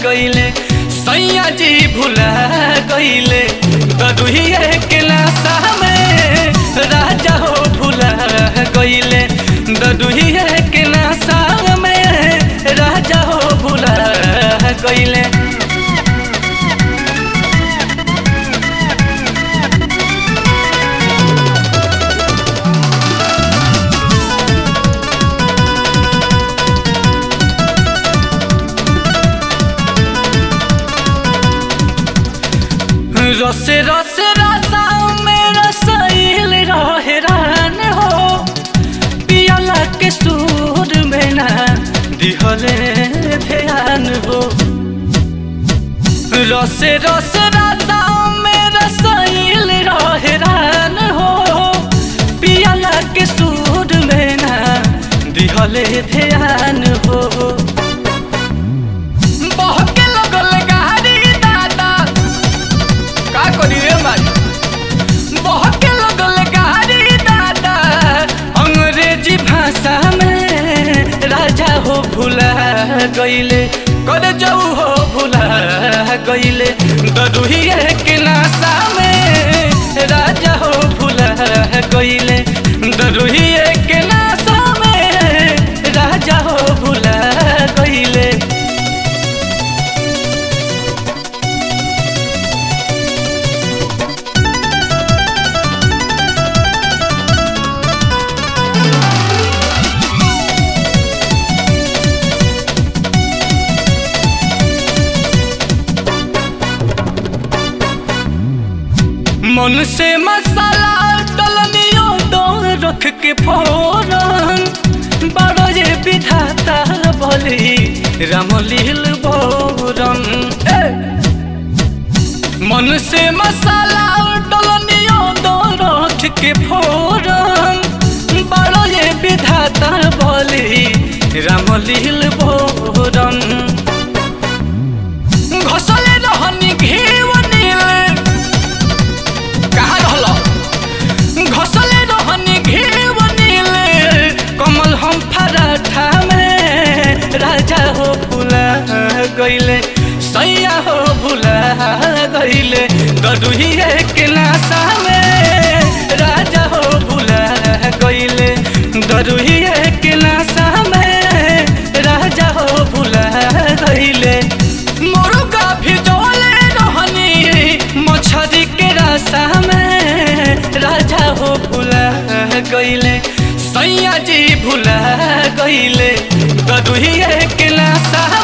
गईले सैया जी भुला गईले दरुहिए के लाशा में राजा हो भुला गईले दरुहिए के लाशा में राजा हो भुला गईले रसे रसे रसा में रसाइल रहे रान हो पियाला के सूर में ना दिहले ध्यान हो रसे रसे रसा में रसाइल रहे रान हो पियाला के सूर में ना दिहले ध्यान हो बहके लगल गाड़ी दादा का करी रे माई बहके लगल गाड़ी दादा अंग्रेजी भाषा में राजा हो भुला गईले कर जाऊ हो भुला गईले दरुहिए के नाशा में राजा हो भुला गईले दरुहिए के नाशा में राजा हो भुला गईले मन से मसाला डलनियो दो रख के फोरन बड़ो जे विधाता बोली रामलील बोरन ए! मन से मसाला डलनियो दो रख के फोरन बड़ो जे विधाता बोली रामलील बोरन घसले रहनी घेव नीले कहाँ रहल घसले रहनी घेव नीले कमल हम फराठा में राजा हो भुला गईले सैया हो भुला गईले गदुहिए के नाशा में राजा हो भुला गईले गदुहिए के नाशा में राजा हो भुला गईले मुर्गा भिजोले रहनी मछरी के रास्ता में राजा हो भुला गईले सैया जी भुला गईले गदुहिए के नाशा